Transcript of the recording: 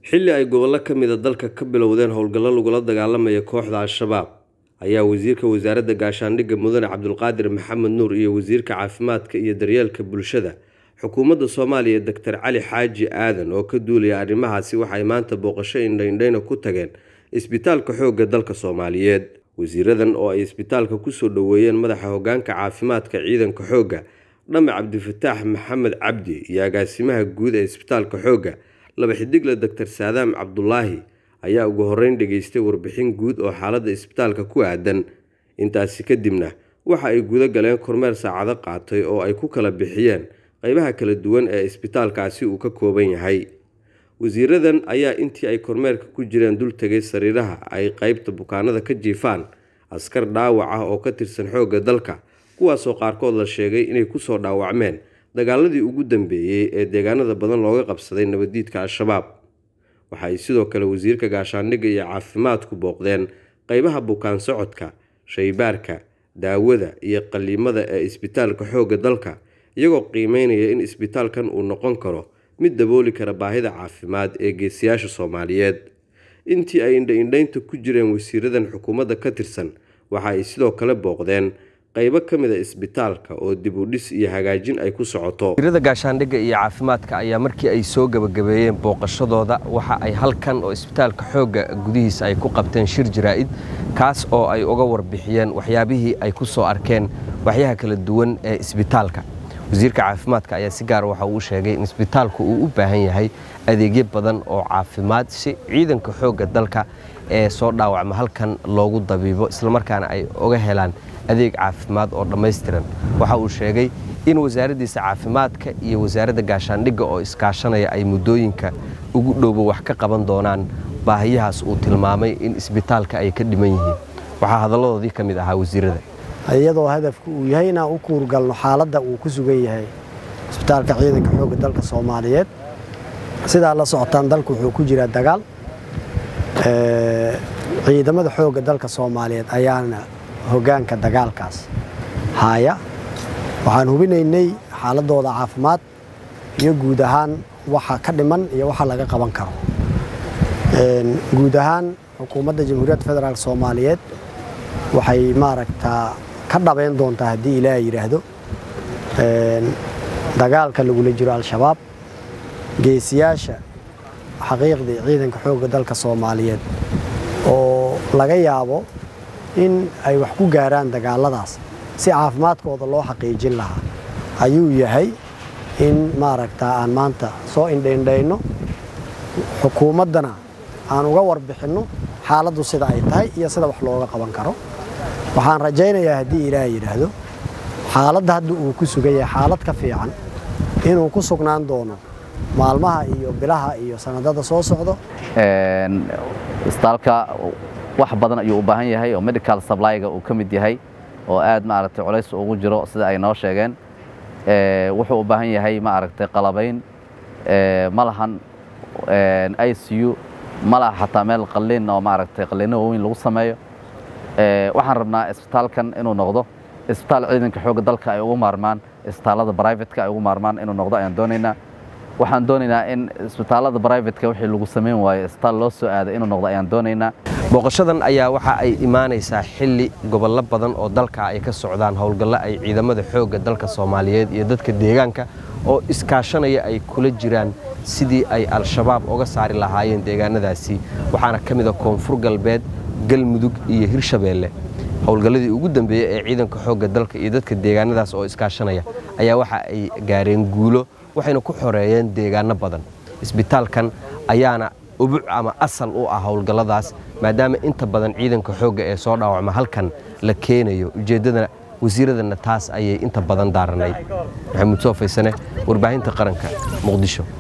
xilli ay gobollo ka mida dalka ka bilowdeen howlgallo lagula dagaalamaya kooxda al-shabaab ayaa wasiirka wasaaradda gaashaandhigga mudane cabdulqaadir maxamed nuur iyo wasiirka caafimaadka iyo daryeelka bulshada xukuumadda soomaaliya doctor cali xaaji aadan oo ka duulaya arrimahaasi waxay maanta booqasho indhaindhayna ku tageen isbitaalka xoogga dalka soomaaliyeed wasiiradan oo ay isbitaalka kusoo dhoweeyeen madaxa hogaanka caafimaadka ciidanka xoogga dhame cabdifataax maxamed cabdi iyo agaasimaha guud ee isbitaalka xoogga laba xidigle doctor saadaam cabdulaahi ayaa ugu horeyn dhageystay warbixin guud oo xaaladda isbitaalka ku aadan intaasi kadibna waxa ay guda galeen kormeer saacado qaatay oo ay ku kala bixiyeen qeybaha kala duwan ee isbitaalkaasi uu ka kooban yahay wasiiradan ayaa intii ay kormeerka ku jireen dul tegay sariiraha ay qeybta bukaanada ka jiifaan askar dhaawac ah oo ka tirsan xoogga dalka kuwaasoo qaarkood la sheegay inay kusoo dhaawacmeen dagaaladii ugu dambeeyey ee deegaanada badan looga qabsaday nabaddiidka al-shabaab waxa ay sidoo kale wasiirka gaashaandhigga iyo caafimaadku booqdeen qeybaha bukaan socodka shaybaarka daawada iyo qaliimada ee isbitaalka xoogga dalka iyagoo qiimeynaya in isbitaalkan uu noqon karo mid dabooli kara baahida caafimaad ee geesiyaasha soomaaliyeed intii ay indha-indhaynta ku jireen wasiiradan xukuumadda ka tirsan waxa ay sidoo kale booqdeen qaybo ka mid a isbitaalka oo dib u dhis iyo hagaajin ay ku socoto wasiirada gaashaandhigga iyo caafimaadka ayaa markii ay soo gebagabeeyeen booqashadooda waxa ay halkan oo isbitaalka xoogga gudihiisa ay ku qabteen shir jaraa'id kaas oo ay uga warbixiyeen waxyaabihii ay ku soo arkeen waxyaha kala duwan ee isbitaalka wasiirka caafimaadka ayaa si gaar waxa uu sheegay in isbitaalku uu u baahan yahay adeegyo badan oo caafimaad si ciidanka xoogga dalka ee soo dhaawacma halkan loogu dabiibo islamarkaana ay uga helaan adeeg caafimaad oo dhammaystiran waxa uu sheegay in wasaaraddiisa caafimaadka iyo wasaaradda gaashaandhigga oo iskaashanaya ay muddooyinka ugu dhowba wax ka qaban doonaan baahiyahaas uu tilmaamay in isbitaalka ay ka dhiman yihiin waxaa hadalladoodii ka mid ahaa wasiirada iyadoo hadafku uu yahay inaan u kuurgalno xaaladda uu ku sugan yahay isbitaalka ciidanka xoogga dalka soomaaliyeed sidaa la socotaan dalku wuxuu ku jiraa dagaal ciidamada xoogga dalka soomaaliyeed ayaana hoggaanka dagaalkaas haaya waxaan hubinaynay xaaladooda caafimaad iyo guud ahaan waxa ka dhiman iyo waxa laga qaban karo guud ahaan xukuumadda jamhuuriyadda federaalk soomaaliyeed waxay maaragtaa ka dhabayn doontaa haddii ilaaha yidhaahdo dagaalka lagula jiro al-shabaab geesiyaasha xaqiiqdii ciidanka xoogga dalka soomaaliyeed oo laga yaabo in ay wax ku gaaraan dagaaladaas si caafimaadkooda loo xaqiijin lahaa ayuu yahay in maaragtaa aan maanta soo indhaindhayno xukuumaddana aan uga warbixinno xaaladdu sida ay tahay iyo sida wax looga qaban karo waxaan rajaynayaa haddii ilaah yidhaahdo xaaladda hadda uu ku sugan yahay xaalad ka fiican inuu ku sugnaan doono maalmaha iyo bilaha iyo sanadada soo socdo isbitaalka wax badan ayuu u baahan yahay oo medical supplyga uu ka mid yahay oo aad maaragtay culays ugu jiro sida ay noo sheegeen wuxuu u baahan yahay maaragtay qalabayn ma lahan i c u ma laha xataa meel qalliin oo maaragtay qalliino waaweyn lagu sameeyo waxaan rabnaa isbitaalkan inuu noqdo isbitaal ciidanka xoogga dalka ay ugu maarmaan isbitaallada brivatka ay ugu maarmaan inuu noqdo ayaan doonaynaa waxaan doonaynaa in isbitaallada brivatka wixii lagu samayn waayo isbitaal loo soo aaday inuu noqdo ayaan doonaynaa booqashadan ayaa waxa ay imaanaysaa xilli gobollo badan oo dalka ay ka socdaan howlgallo ay ciidamada xoogga dalka soomaaliyeed iyo dadka deegaanka oo iskaashanaya ay kula jiraan sidii ay al-shabaab uga saari lahaayeen deegaanadaasi waxaana ka mid a koonfur galbeed galmudug iyo hirshabeelle howlgalladii ugu dambeeyey ee ciidanka xoogga dalka iyo dadka deegaanadaas oo iskaashanaya ayaa waxa ay gaareen guulo waxayna ku xoreeyeen deegaano badan isbitaalkan ayaana ubuc ama asal u ah howlgalladaas maadaama inta badan ciidanka xoogga ee soo dhaawacma halkan la keenayo ujeeddadana wasiiradana taas ayay inta badan daaranayd maxamuud soo faysane warbaahinta qaranka muqdisho